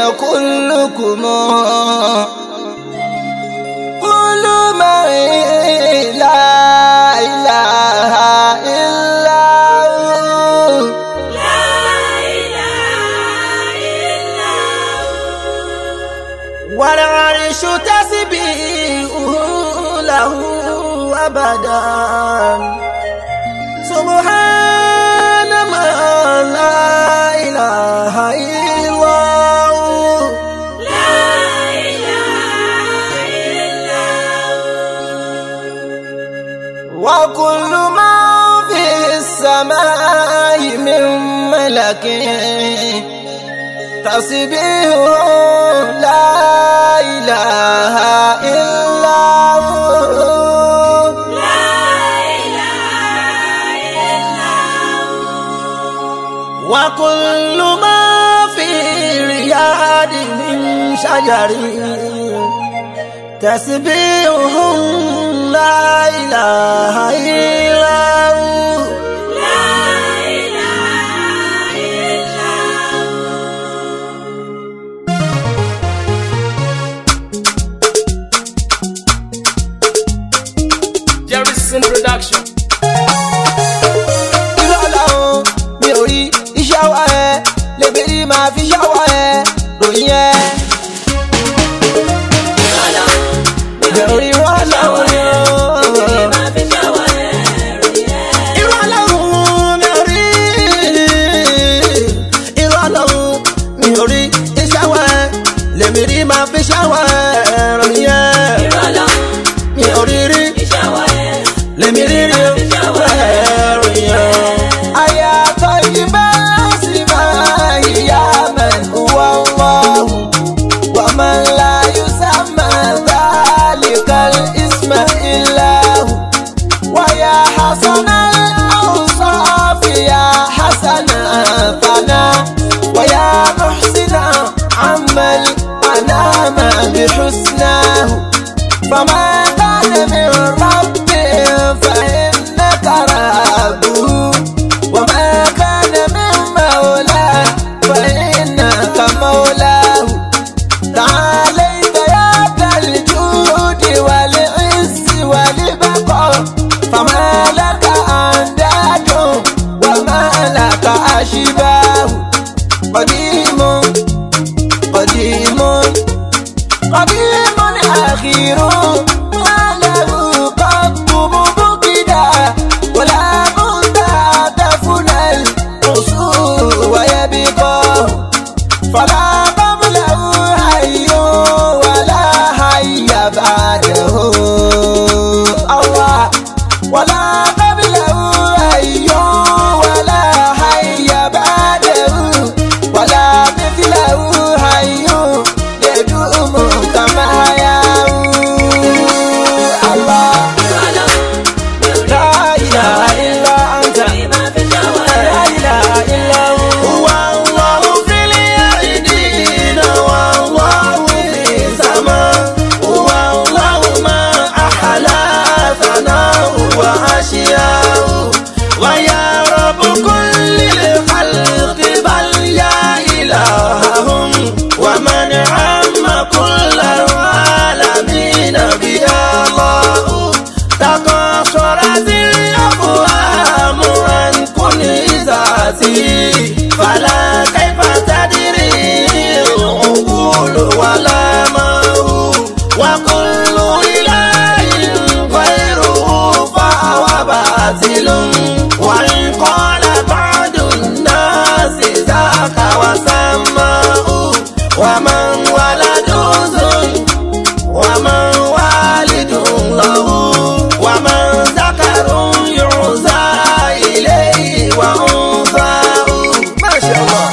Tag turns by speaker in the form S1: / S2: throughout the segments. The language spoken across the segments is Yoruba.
S1: كلكم كل من لا إله إلا هو والعرش تسبيحه له أبدا سبحان من لا إله إلا هو وكل ما في السماء من ملك تسبيح لا إله إلا هو وكل ما في رياض من شجر تسبيح لا إله إلا هو
S2: Jerryson Production.
S1: ìrọ̀lọ́run mi ò rí iṣẹ́ wa ẹ lèbèrè máa fi ṣẹ́ wa ẹ ròyìn ẹ. mi ò rí ìrọ̀lọ́run ni ó. ìrọ̀lọ́run mi ò rí ìrọ̀lọ́run mi ò rí iṣẹ́ wa ẹ lèbèrè máa fi ṣẹ́ wa ẹ ròyìn ẹ. mi ò rí rí lèmi rí rí ròyìn ẹ. Aya tayyiba sima ya man huwa Allah wa man la yusamma dhalika al-isma illa hu wa ya hasana al-awsaf ya hasana fana wa ya muhsina amal anama bihusnahu فما كان من رب فإنك ربه وما كان من مولى فإنك مولاه تعاليت يا ذا الجود والعز والبقاء فما لك أنداد وما لك أشباه قديم قديم قديم أخير ما له قط مبكدا ولا مستهدفنا القصور ويبقى فلا قبله حي ولا حي بعده الله ولا قبله حي ولا حي بعده ولا مثله حي يدوم كما يعود الله لا إله إلا أنت لا إله إلا هو الله في الأرضين والله في السماء هو الله ما أحلى ثناء وأشياء ويا رب كل الخلق بل يا إلههم ومن عم كل العالمين بيا الله تقصرت الأفهام عن كل ذاتي فلا كيف تدري العقول ولا ما هو وكل إله غيره فهو باطل وإن قال بعض الناس ذاك وسماه ومن ولد ذل ومن والد له ومن ذكر يعزى إليه وأنثاه ما شاء الله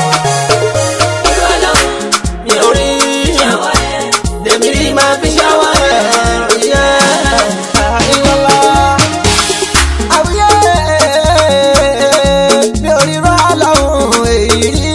S1: mi ò rí lèmi rí máa fi ṣáwá ẹ̀ yẹ àìlọ́lá. àwùyẹ mi ò rí rọ́ àlọ́hùn èyí rí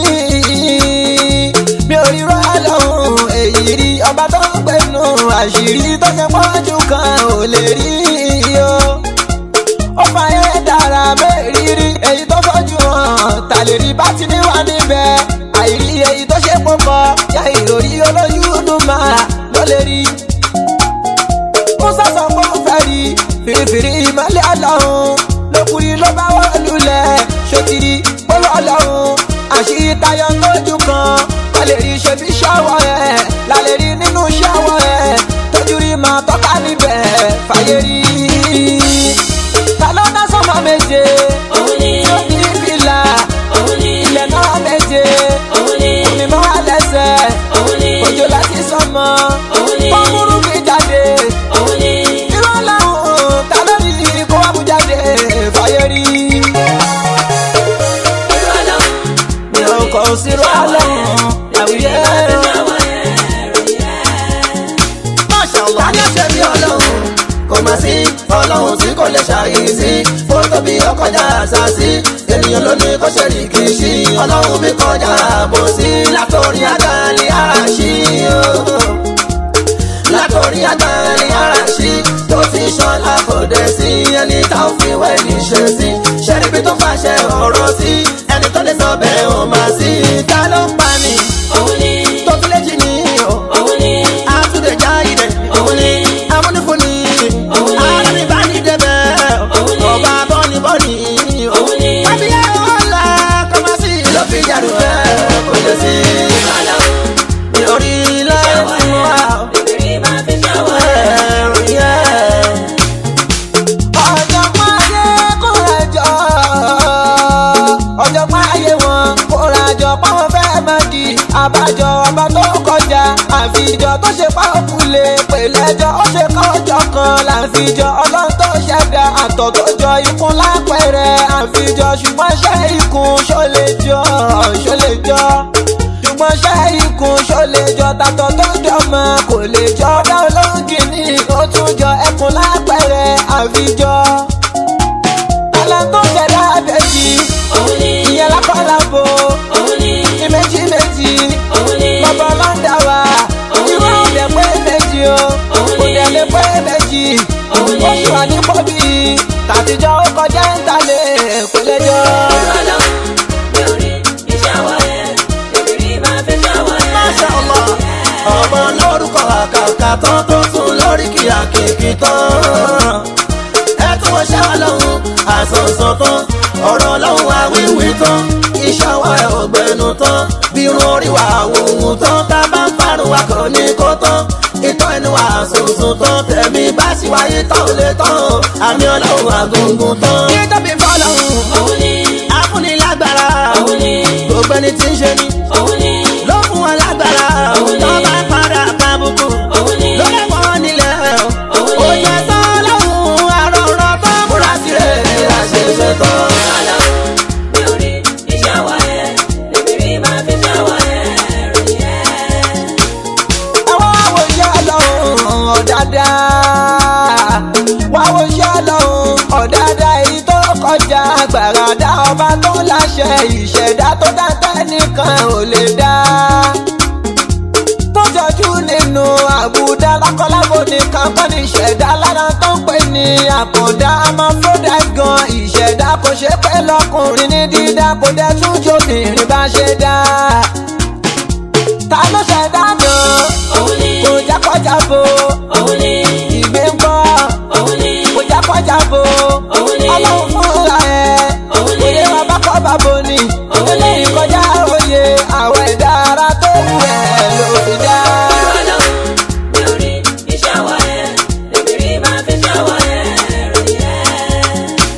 S1: mi ò rí rọ́ àlọ́hùn èyí rí ọba tó ń gbẹnu àṣírí tó ṣe pọ́njú kan ò lè rí o ó fàyè dára mẹ́rìírí èyí tó fọ́jú hàn tàlè rí bá ti níwá níbẹ̀ àìrí èyí tó ṣe pọ̀ kó kọ yá ìròrí olójú dùn máa ló lè rí. musa sọ pé ó fẹ́ rí fìrìfìrì ìmọ̀lẹ́ ọlọ́run lókùnrin ló bá wọ́n lulẹ̀ ṣòtìrí pẹ̀lú ọlọ́run àṣírí tayọ lójú kan wọ́n lè rí ṣe bí ṣọ́wọ́ ẹ̀ lálẹ́ rí nínú ṣọ́wọ́ ẹ̀ tójú rí máa tọ́ka níbẹ̀ fàyè rí. ta ló ná sọ́mọ méje
S3: òun ni
S1: tí ó ní fìlà
S3: òun ni
S1: ilẹ̀ náà méje
S3: òun ni
S1: omi mọ́ wá lẹ́sẹ̀
S3: òun ni
S1: òjò láti sọmọ
S3: òun ni
S1: fọ́nmúrú fi jáde
S3: òun ni
S1: irọ́ làwọn ta ló rí kó wá mú jáde fàyè rí.
S3: irú ọlọ́run
S1: mi ò kọ̀ sí irọ́ làwọn àwùjẹ.
S4: ta ni ó ṣe bí ọlọ́run kò mà sí ọlọ́run tí kò lè ṣàyèsí fótó bí ọkọjá àṣàṣì ènìyàn ló ní kó ṣe rí kì í ṣí ọlọ́run mi kọjá àbòsí látòrí àgbáyé àṣì látòrí àgbáyé àṣì tó fi ṣọlá kò dé sí ẹni tá ò fi wẹ́ ní ṣe sí ṣẹ́ríbi tó fàṣẹ ọ̀rọ̀ sí ẹni tó lè sọ bẹ́ẹ̀ ò máa sí ta ló ń pa ni
S3: òun ni
S4: tó fi léjì ní o
S3: òun ni
S4: àtúndé jáde
S3: òun ni
S4: amúnifúnni
S3: Òun ni.
S4: alánibánidẹ́bẹ̀
S3: Òun ni.
S4: ọba bọ́nibọ́ni
S3: Òun ni.
S4: kábíyá ọ̀la kọ́másì ló fi yàrá ẹ̀ kò lè sí
S3: ọlọ́run
S4: orí ilẹ̀ fún wa
S3: bèbèrè máa fi ṣàwọ̀
S4: ẹ̀rù yẹ.
S1: ọ̀jọ̀gbọ́n ayé kóra jọ ọ̀jọ̀gbọ́n ayé wọn kóra jọ páwọn fẹ́ máa di àbájọ ọba tó kọjá àfijọ tó ṣe pa òkúlé pèlẹ́jọ ó ṣe kọjọ kan láfijọ ọlọ́run tó ṣẹ̀dá àtọ̀ tó jọ ikún lápẹ̀rẹ̀ àfijọ ṣùgbọ́n ṣe ikùn ṣó lè jọ ṣó lè jọ ṣùgbọ́n ṣe ikùn ṣó lè jọ tàtọ̀ tó jọmọ kò lè jọ ọ̀dà olóńgì ní ó tún jọ ẹkùn lápẹ̀rẹ̀ àfijọ. Àlà tó ṣẹ̀dá àbẹ̀jì
S3: òun ni
S1: ìyẹn lápálábò
S3: òun ni
S1: ní méjì méjì
S3: òun ni
S1: bàbá ọlọ́dà wa ìwé òde pé méjì o kò dẹ̀ lè pé méjì oṣù àdìpọ̀bì tàtijọ́ ó kọjá ń talẹ̀ pẹ̀lẹ́jọ́.
S3: irú ọlọ́run mi ò rí ìṣàwọ̀ ẹ̀ bèbèrè máa fi ṣàwọ̀ ẹ̀.
S4: Masha Allah ọmọ lórúkọ àkàkà tán tó tún lórí kí àkèké tán. ẹ tún wọ́n ṣá wa lọ́hùn àsọ̀sọ̀ tán ọ̀rọ̀ lọ́hùn àwíwí tán iṣẹ́ wa ẹ̀ ọ̀gbẹ́nu tán bí irun orí wa àwòhùn tán tá a bá ń parun wa kàn ní kó tán ìtọ́ ẹni wa àsọ̀sọ̀ tán tẹ̀mí bá sì wáyé tán ò lè tán àmì ọlọ́hùn àgùngùn tán. kí tóbi fọlọ́hùn
S3: òun ni
S4: afúnilágbára
S3: òun ni
S4: gbogbo ẹni tí ń ṣe ni
S3: òun ni
S4: ló fún wọn lágbára
S3: Òun ni.
S4: tó bá padà kábùkù
S3: òun ni
S4: ló lè wọ́n nílẹ̀
S3: Òun ni.
S4: ó jẹ́ tán lọ́hùn àrọ̀rọ̀ tó múra sílẹ̀ àṣẹṣẹ tán.
S3: ọlọ́run mi ò rí ìṣàwọ̀ ẹ̀ bèbèrè máa fi ṣàwọ̀ ẹ̀ ròyìn ẹ̀.
S1: àwọn àwòṣe ọlọ́run ọ̀dàdà wọ́n àwòṣe ọlọ́run ọ̀dàdà èyí tó kọjá gbàràdà ọba tó láṣẹ ìṣẹ̀dá tó dáńtẹ́ nìkan ò lè dá tó jọjú nínú àbùdá lákọlábò nìkan kọ́ ní ìṣẹ̀dá lára tó ń pè ní àkàndá amafrodat gan ìṣẹ̀dá kò ṣe pé lọkùnrin ní dídá kò dẹ̀ tún jóbìnrin bá ṣe dá ta ló ṣẹ̀dá náà
S3: òun ni
S1: kò jákọ́jà bo
S3: òun ni
S1: ìgbé ń bọ́
S3: òun ni
S1: kò jákọ́jà bo
S3: Òun ni.
S1: ọlọ́run fúnra ẹ̀
S3: Òun ni.
S1: òye wa bá kọ́ bá bo ni
S3: Òun ni.
S1: eléyìí kọjá òye àwọn ẹ̀dá ara tó wù ẹ̀ ló fi dá.
S3: irú ọlọ́run mi ò rí ìṣàwọ̀ ẹ̀ bèbèrè máa fi ṣàwọ̀ ẹ̀ ròyìn ẹ̀.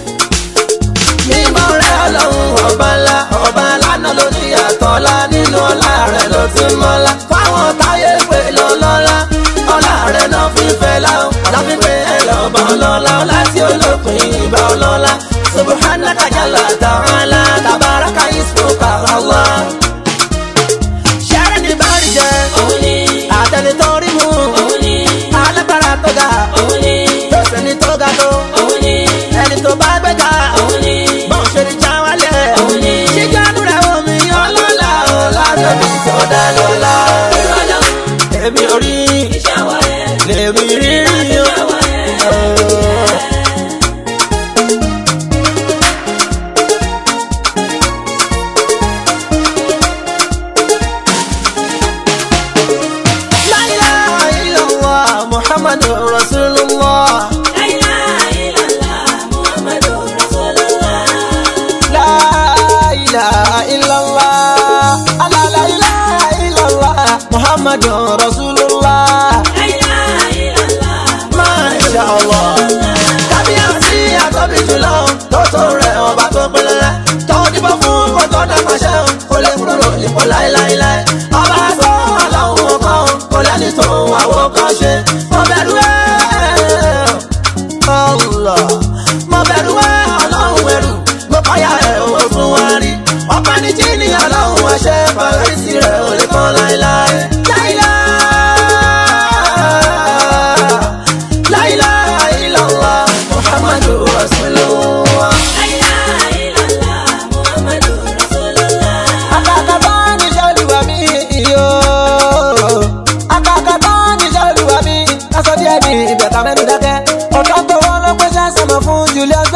S4: mímọ́ rẹ̀ ọlọ́run ọba ńlá ọba lánàá ló ní àtọ́lá nínú ọlá rẹ̀ ló ti mọ́lá fáwọn táyé pé lọ́lọ́lá ọlá rẹ̀ náà fi fẹ́ láwọn láfi pé ẹ lọ́ba ọlọ́lá ọlá tí olópin ìbá ọlọ́lá subhanaka jalla ta'ala tabaraka ismuka Allah. ṣẹ́rẹ́ ní bárí jẹ́
S3: òun ni
S4: àtẹnitórí mú
S3: òun ni
S4: alágbára tó ga
S3: òun ni
S4: tó sẹ́ni tó ga tó
S3: òun ni
S4: ẹni tó bá gbẹ́ga
S3: òun ni
S4: bọ́n ṣe ní já wálẹ̀.
S3: Òun ni.
S4: ṣíjánu rẹ̀ omi ọlọ́lá ọ̀la tóbi tó dá lọ́la.
S3: irú ọlọ́run
S4: èmi ò rí
S3: ìṣàwọ̀ ẹ̀
S4: lèmi rí rí o.
S3: ṣàwọ̀ ẹ̀.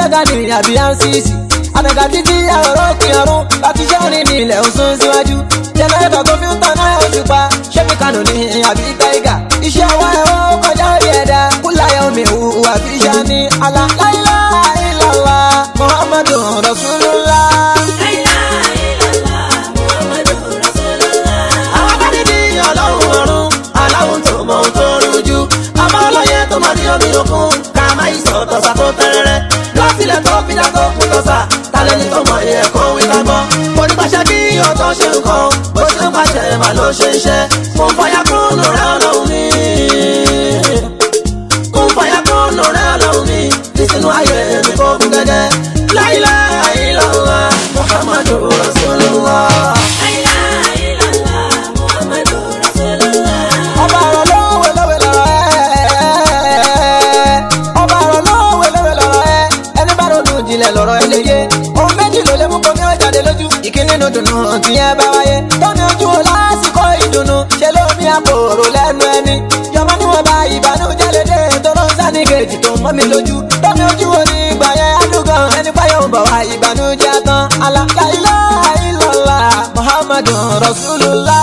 S1: alága ní àbí ansisi àtẹ̀gà títí àròrò pin ọ̀run láti ṣẹ́ òní ní ilẹ̀ òsùn síwájú jẹnẹrétọ̀ tó fi ń tan náà oṣù pa ṣé mi kànú ní àbí táìgà iṣẹ́ ọwọ́ ẹ̀ ó kọjá orí ẹ̀dá kúláyà omi ìhù àbí iṣẹ́ ní alá láìlá ìlàlá muhammadu rasulullah.
S4: àwọn akadédé ọlọ́run ọ̀run aláwọ̀ tó mọ ohun tó rújú ọmọ ọlọ́yẹ tó máa ní omi òkun ká máa yí sọ̀tọ̀ sá tó tẹ́rẹ́rẹ́ lọ́sílẹ̀ tó fi dá tó kún tó sá tálẹ́ni tó mọ iye ẹ̀kọ́ wí ká gbọ́ mo ní pàṣẹ kí ọ̀tọ̀ ṣe nǹkan bó ṣe ń pàṣẹ mà ló ṣe iṣẹ́ mo ń fọyà kúnnù rẹ ọlọ́run mi mo ń fọyà kúnnù rẹ ọlọ́run mi ní sínú ayé mi kó gún gẹ́gẹ́ láìláì lọ́wọ́ muhammadu rasulullah.
S1: ọba àrọ̀ lówe lówe lọ́rọ̀ ẹ́ ọba àrọ̀ lówe lówe lọ́rọ̀ ẹ́ ẹni bá ronú jinlẹ̀ lọ́rọ̀ ẹ lè yé ohun méjì ló lé mú kó ní ó jáde lójú ìkíní nu dùnú tí ẹ bá wáyé tómi ojú wo lásìkò ìdùnnú ṣe ló mi àpòrò lẹ́nu ẹni yọmọ níwọ̀n bá ìbànújẹ́ lédè tó ló ń sáni kejì tó mọ́ mi lójú tómi ojú wo ní ìgbà yẹn adúgàn ẹni páyọ̀ ń bọ̀ wá ìbànújẹ́ tán alákàlá ìlọ́lá muhammadu rasulullah.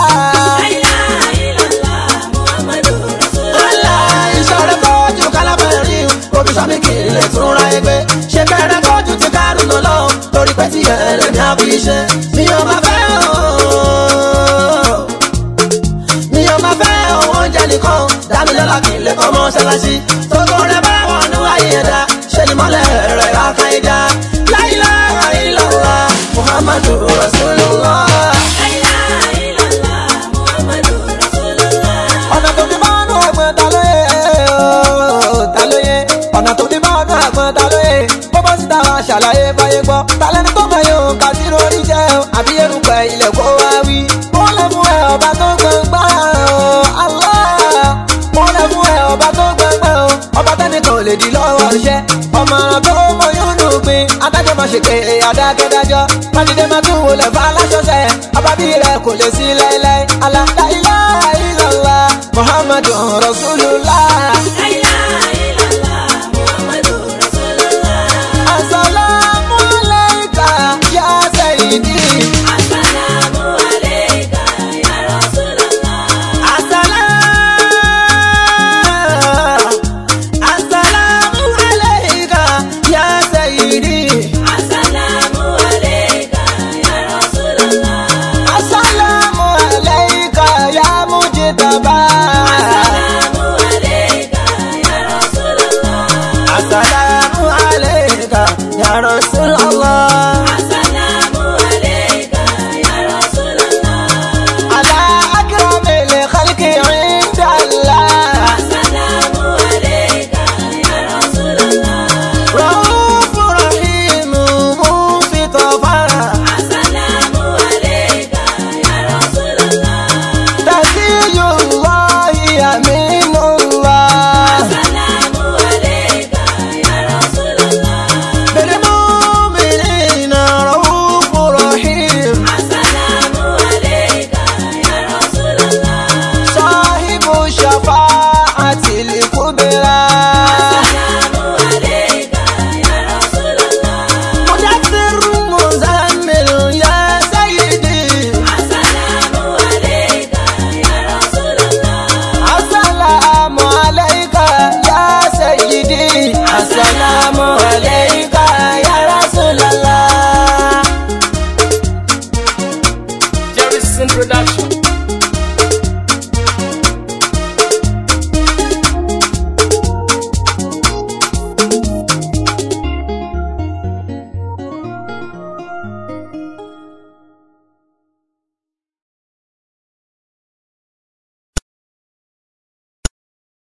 S4: Allah ìṣọ̀rẹ́ tọ́jú kálábẹ̀rí omi sọ́mi kì í lè tún ra ẹgbẹ́ ṣe bẹ̀rẹ̀ tọ́jú ti kárùn ún lọ torí pé tí ẹ̀rẹ̀ ní àbí iṣẹ́ mi ò máa fẹ́ ooo mi ò máa fẹ́ owó oúnjẹ nìkan dámilọ́lá kì í lè kọ́ mọ́ṣáláṣí tókò rẹ̀ bá wọn ní wáyé ẹ̀dá ṣe ni mọ́lẹ̀ rẹ̀ ráká ẹ̀dá láìláà ìlọ́lá muhammadu rasulullah.
S1: ọ̀nà tó fi bá ọ̀nà àgbọn ta ló yẹ ooo, ta ló yẹ ọ̀nà tó fi bá ọ̀nà àgbọn ta ló yẹ bọ́bọ́ síta wa ṣàlàyé báyé gbọ́ talẹ́ni tó mọ̀ yóò ká sí lórí jẹ́ o àbí erùpẹ̀ ilẹ̀ kó wá wí. mo lè fún ẹ ọba tó gbọ̀ngbà o Allah mo lè fún ẹ ọba tó gbọ̀ngbà o ọba tẹ́nìkan ò lè di lọ́wọ́ iṣẹ́ ọmọràn tó mọ yóò nù gbin adájọ́ máa ṣe pé adákẹ́dájọ́ májídé máa tún wọlé fún aláṣọṣẹ́ ọba bí rẹ kò lè sí láéláé aláìláìlá ìlọ́lá muhammadu rasulullah. Assalamu alayka ya sayyidi.
S4: Assalamu alayka ya sayyidi.
S1: Assalamu alayka ya mujtaba.
S4: Assalamu alayka ya Rasulallah.
S1: Ala akramil khalqi inda Allah.
S4: Rauf rahim mufitafa.
S1: Taqiyullahi aminullah.
S4: Bil mu'minina rauf rahim.
S1: Sahibu shafa'atil kubra.
S4: Mudaththir muzammil ya sayyidi.
S1: Assalamu alayka ya sayyidi. Assalamu alayka ya Rasulallah.
S2: Jerry's in production.